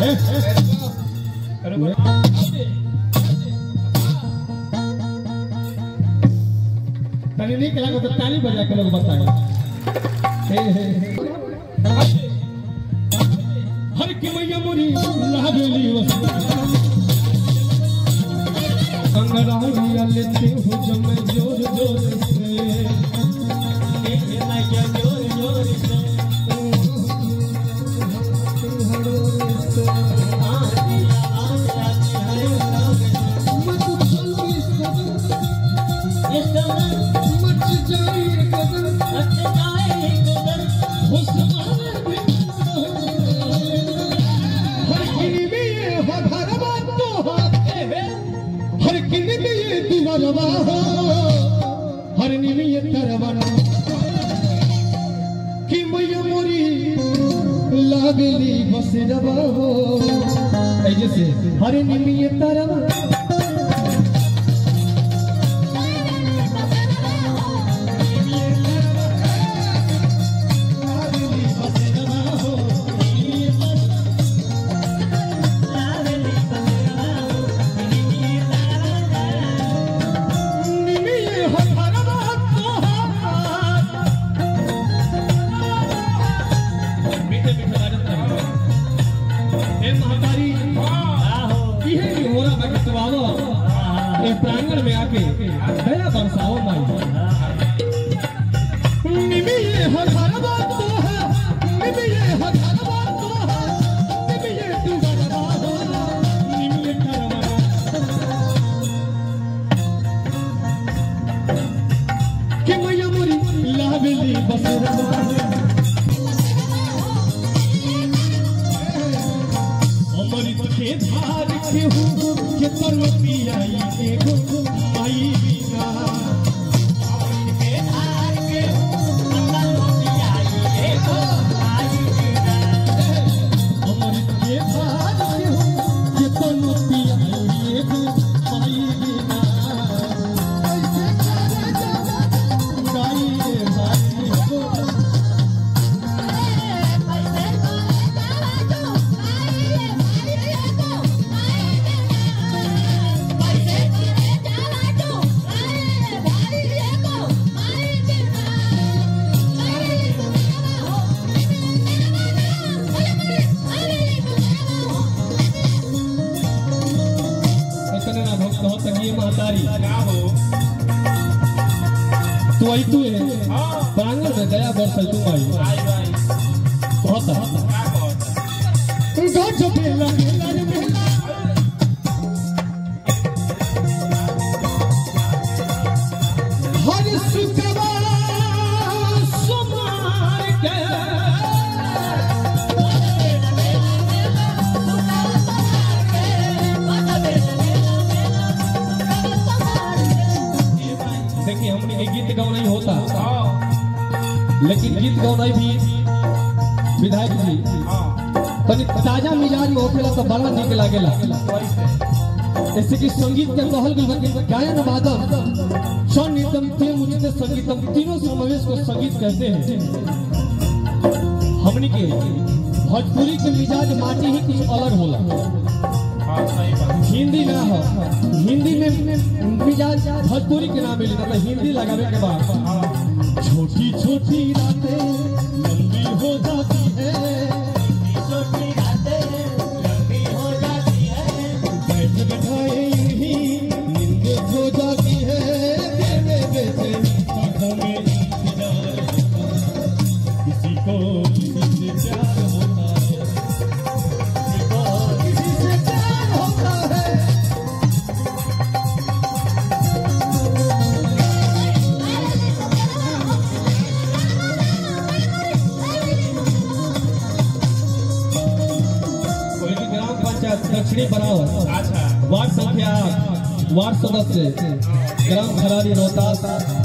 तनी नहीं लगा तो ताली बजा के लोग बताए हे हे हे। हर की मैया मुरी लागली अंगराइया लेते हो जब मैं जोर जोर से मच जाए कदम हो समारे हर किनी में ये हो भरवा तो हो हर किनी में ये दुवरवा हो हर किनी में ये तरवरा कि मैया मोरी लागली बसरवा हो ऐ जैसे हर किनी में ये तरवरा निमिये हो भरवा तो हो मीठे मीठे बाजत रहे हे महतारी इहे की मोरा बगतवालो ए प्रांगण में आके दया बरसाओ माई निमिये हो भरवा तो हो निमिये हो भरवा तो हो निमिये तू भरवा हो निमिये करवा कि मैया मोरी लावेली बसरवा अमृत के धार के हो के तरव पियाई के गो आई बिना अमृत के धार के हो के तरव पियाई के गो आई बिना ऐसे करे जाना गाई रे भाई को इतने ना भक्त हो तंगी महतारी तू आई तू है प्रांगण में दया बरसल तू आई बहुत गज बेला बेला रे बेला हर शुक्रवार सोमवार के देखिए हमने के गीत गौनाई होता लेकिन गीत गौनाई भी विधायक जी तनी ताजा मिजाज में होखेला तो बड़ा निक लागेला जैसे कि संगीत के कहल गई बा कि गायन वादन संगीतम थे मुझे संगीतम तीनों समावेश को संगीत कहते हैं हमनी के भोजपुरी के मिजाज माटी ही कुछ अलग होला हिंदी ना हो हिंदी में मिजाज भोजपुरी के नाम मिली मतलब हिंदी लगावे के बाद छोटी छोटी रातें लंबी हो जाती है बैठ बैठाए यूं ही नींद हो जाती है बेटे बेटे आंखों में इंतजार होता है। किसी को किसी से प्यार होता है किसी को किसी से प्यार होता है कोई भी ग्राम पंचायत दक्षिणी बनाओ वार्ड संख्या आठ वार्ड सदस्य ग्राम खरारी रोहतास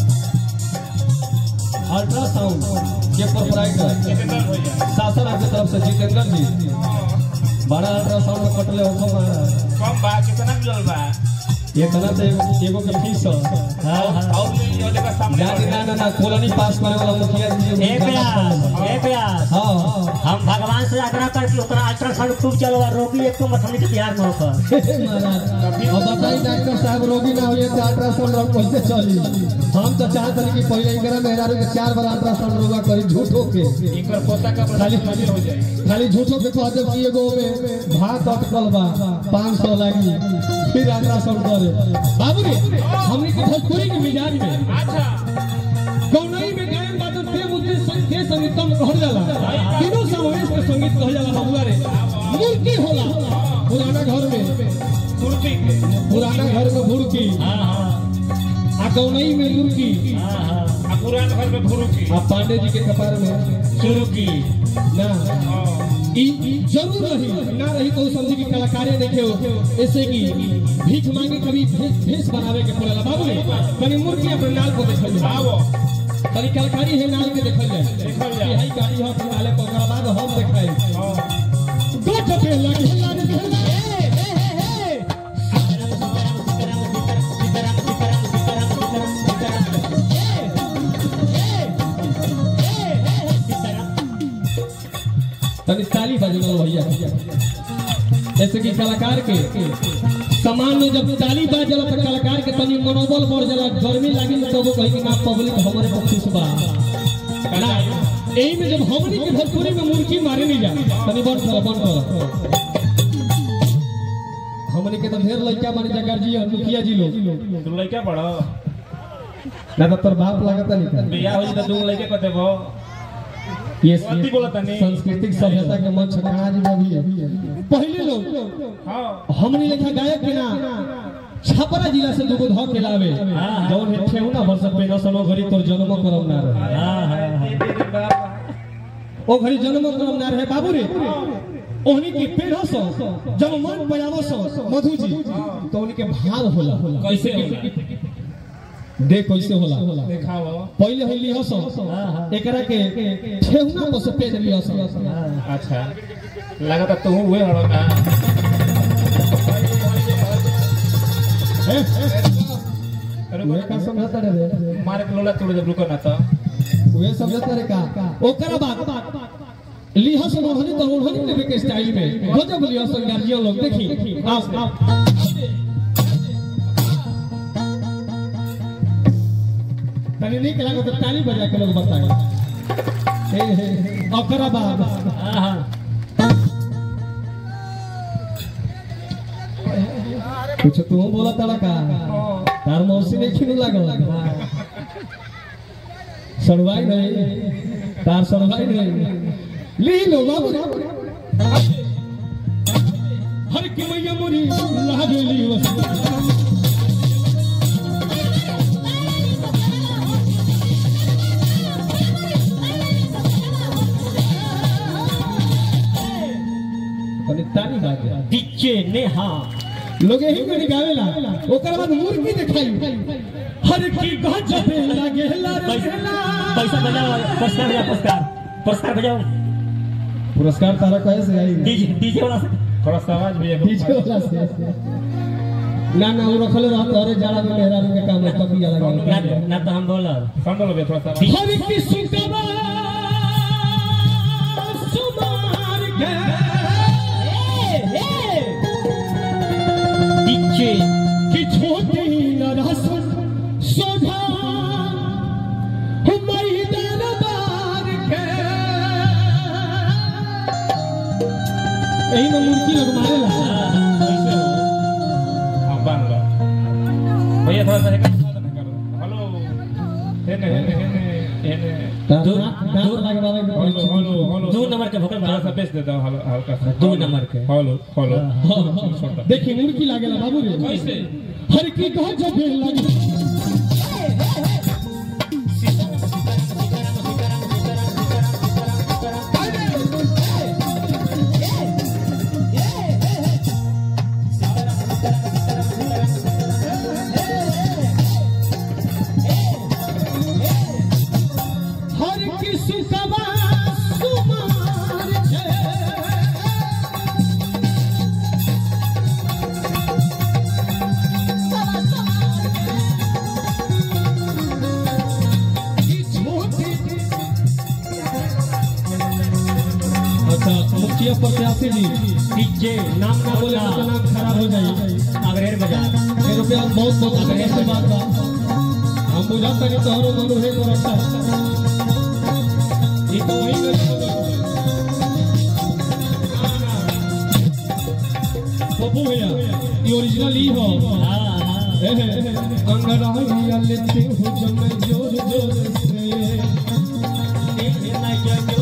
अल्ट्रासाउंड के प्रोपराइटर शासन की तरफ से जितेंद्र जी बड़ा अल्ट्रासाउंड में कटले हुक्म आ रहा है कम बा कितना मिलल बा ये तना से एगो के फीस हो हाँ हाँ और ये वाले का सामने ना ना ना ना कॉलोनी पास करे वाला मुखिया जी ए प्यास ए प्यास हां हां हम भगवान से आग्रह करके ओकरा अल्ट्रासाउंड खूब चलो और रोगी एक तो मत हमने के बिहार में होकर अब बताई डॉक्टर साहब रोगी ना होइए तो अल्ट्रासाउंड रोग कैसे चली हम तो चाहत रही कि पहले इनकरा मेहरारू के चार बार अल्ट्रासाउंड रोगा करी झूठो के इनकर पोता का खाली खाली हो जाए खाली झूठो के कह देब कि एगो में भात अटकल बा पाँच सौ लागी फिर अल्ट्रासाउंड करे बाबू रे हमनी के भोजपुरी के मिजाज में अच्छा गौनई में गायन बाजन ते मुद्दे संगे संगीतम कहल जाला तीनों समावेश में संगीत कहल जाला बबुआ रे मुर्की होला पुराना घर में कुर्ती के पुराना घर में भुड़की हाँ हाँ आ गौनई में मुर्की हाँ हाँ आ पुरान घर में भुरु की आ पांडे जी के कपार में शुरू की ना हाँ। ई ई जरूर रही ना रही तो समझी कि कलाकारे देखे हो ऐसे कि भीख मांगे कभी भेष भेष बनावे के पड़ेला बाबू रे कनी मुर्गी अपने नाल को देखल जाए आओ कनी कलाकारी है नाल के देखल जाए देखल जाए। कि हई गाड़ी हो कि नाले पर ओकरा बाद हम देखाई हाँ। गोट पे लगे लगे लगे तनी ताली बजलो भैया जैसे कि कलाकार के सामान में जब ताली बाजला तो कलाकार के तनी मनोबल बढ़ जाला गर्मी लागी तो वो कही कि ना पब्लिक हमारे पर खुश बा ना यही में जब हमनी के भोजपुरी में मुर्गी मारे नहीं जा तनी बंद कर बंद कर हमनी के तो ढेर लड़का बने जा गार्जियन मुखिया जी लोग तू लइका बड़ा ना तो तोर बाप लागता नहीं बियाह हो जाता दू लइके कहते भो ये गलती बोला तनी। सांस्कृतिक सभ्यता के मंच आज में भी पहले लोग हाँ हमने लिखा गायक के ना छपरा जिला से दुगो ध के लावे हाँ। जौन हे ठेहुना वर्ष पे नसनो घरी तोर जन्म करम ना रहे हाँ हाँ हाँ ओ घरी जन्म करम ना रहे बाबू रे ओहनी के पेड़ सो जब मन बजावो सो मधु जी तो उनके के भाव होला कैसे होला? देख कैसे होला देखाओ पहले होली हसो एकरा के ठेहुना पर से पेड़ लियो सो अच्छा लगा था तू हुए हड़ो का ए, ए, उहे का समझता रे मारे के लोला तोड़ जब रुको ना तो वे समझता रे का ओकरा बाद लिहस मोहनी तो मोहनी लेवे के स्टाइल में गजब लिहस गार्जियन लोग देखी आओ आओ तनी नहीं कला तो ताली बजा के लोग बताए हे हे ओकरा बाद हाँ हाँ कुछ तू बोला तड़ा का तार मौसी ने खिनु लागल सड़वाई नहीं तार सड़वाई नहीं ली लो बाबू हर की मैया मुरी लागली वस तनी ताली बाजे डीजे नेहा लोग यही में गावेला ओकर बाद मुर्गी देखाई हर की गजब लागेला रे पैसा पैसा बजाओ पुरस्कार बजाओ पुरस्कार पुरस्कार बजाओ पुरस्कार तारा कैसे आई डीजे डीजे वाला से थोड़ा सा आवाज भी पीछे वाला से ना ना वो रखले रहत अरे जाड़ा में मेहरा के काम है तभी लगा ना ना तो हम बोलब समझ लो बे थोड़ा सा आवाज। हर की सुतवा सुमार के डीजे कि छोटी नरसन सोधा हमारी दरबार के यही में मुर्गी लोग मारेला कैसे हो हाँ बांध लो भैया थोड़ा सा हेकर करो हेलो हेने हेने हेने हेने दो दो लगवावे में हेलो हेलो हेलो दो नंबर के भोकल थोड़ा सा बेच देता हूँ हल्का- हल्का सा दो नंबर के। हेलो हेलो देखी मुर्गी लागेला बाबू रे कैसे हर की गजब लगे हर की सुतवा सुमार छे अच्छा मुखिया प्रत्याशी जी डीजे नाम ना बोले बोला तो नाम खराब हो जाए अग्रेर बाजार ये रुपया बहुत बहुत अगर ऐसे बात बा हम बुझा तनी तोहरो मनु है को रखा ये तो वही कर पप्पू भैया ये ओरिजिनल ही हो हाँ हाँ अंगड़ाइया लेते हो जब मैं जोर जोर से एक है ना ये